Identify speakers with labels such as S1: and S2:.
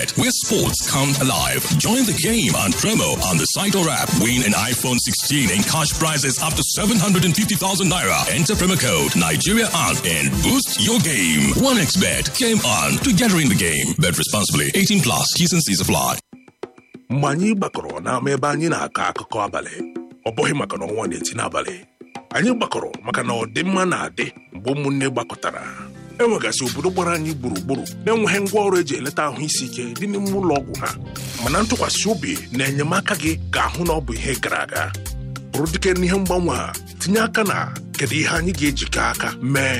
S1: Bet, where sports come alive. Join the game on promo on the site or app. Win an iPhone 16 and cash prizes up to 750,000 naira. Enter promo code Nigeria on and boost your game. 1xBet. Game on. Together in the game. Bet responsibly. 18 plus. T's and C's apply.
S2: mgbe anyị gbakọrọ n'ama ebe anyị na-akọ akụkọ abalị ọ bụghị maka na ọnwa na-eti n'abalị anyị gbakọrọ maka na ọdịmma na-adị mgbe ụmụnne gbakọtara enwegasị obodo gbara anyị gburugburu na-enweghị ngwaọrụ eji eleta ahụ isi ike dị n'ime ụlọ ọgwụ ha mana ntụkwasị obi na enyemaka gị ga-ahụ na ọ bụ ihe gara aga bụrụ dike n'ihe mgbanwe a tinye aka na kedu ihe anyị ga-ejikọ aka mee